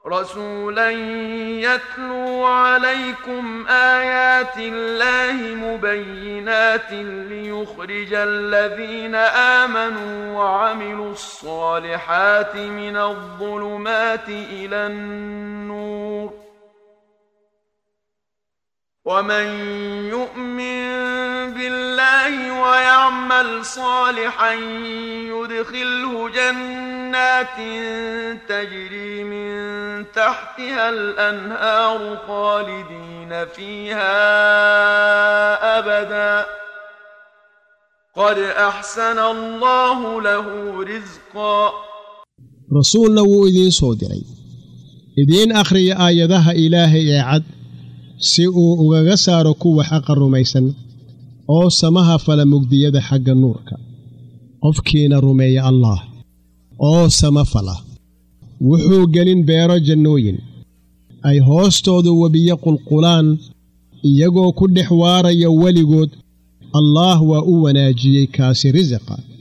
رسولا يتلو عليكم آيات الله مبينات ليخرج الذين آمنوا وعملوا الصالحات من الظلمات إلى النور ومن يؤمن بالله ويعمل صالحا يدخله جنات تجري من تحتها الانهار خالدين فيها ابدا قد احسن الله له رزقا rasuulna wuu idiin soo diray idiin akhriya aayadaha ilaahay ee cad si uu ugaga saaro kuwa xaqa rumaysan oo samaha fala mugdiyada xagga nuurka qofkiina rumeeya allaah oo sama fala wuxuu gelin beero jannooyin ay hoostoodu webiyo qulqulaan iyagoo ku dhex waaraya weligood allaah waa u wanaajiyey kaasi risiqa